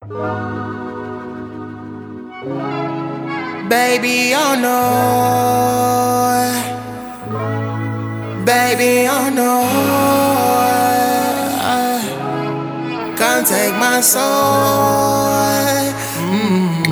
Baby, oh no. Baby, oh no. Can't take my soul. Mm.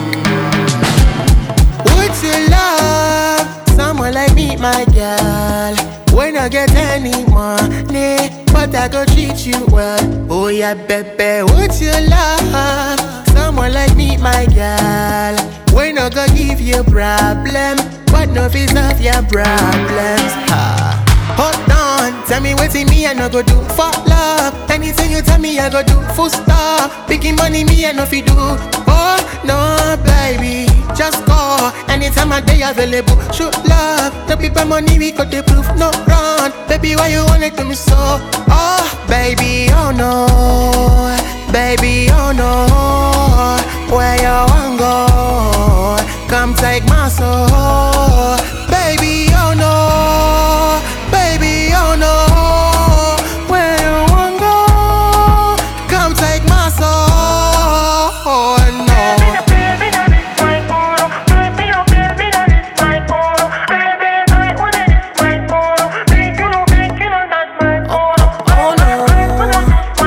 Would you love someone like me, my girl? When I get any money, but I go treat you well. Oh yeah, baby, would you love someone like me, my girl? When I go give you problem, but no fees of your problems. Ha. Hold on, tell me what's in me I no go do for love. Anything you tell me I go do full stop. Picking money me I no fi do. Oh no, baby, just call. Anytime I day available, shoot love. The people money we got the proof, no run. Baby, why you want it to me so? Oh, baby, oh no, baby, oh no. Where you want go? Come take my soul, baby, oh no, baby, oh no. Where you want go? Come take my soul, no. Oh no.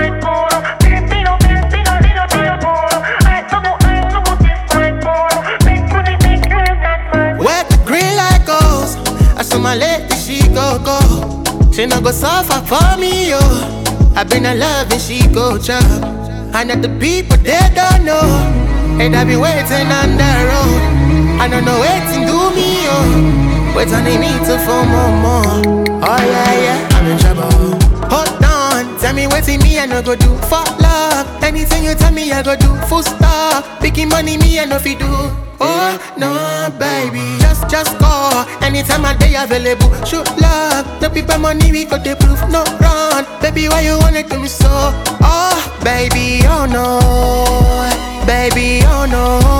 Where the green light goes, I saw my lady, she go go. She no go suffer for me, yo. I been in love and she go chop. And that the people they don't know, and I be waiting on the road. I don't know waiting do me, yo. Wait on me to for more, more. Oh yeah, yeah, I'm in trouble. Hold on, tell me what's in me, I no go do for love. Anything you tell me, I go do full stop. Picking money, me, I no fi do. Oh no, baby, just just call. Anytime I day available, shoot love. The people money we got the proof, no run. Baby, why you want it to me so? Oh, baby, oh no, baby, oh no.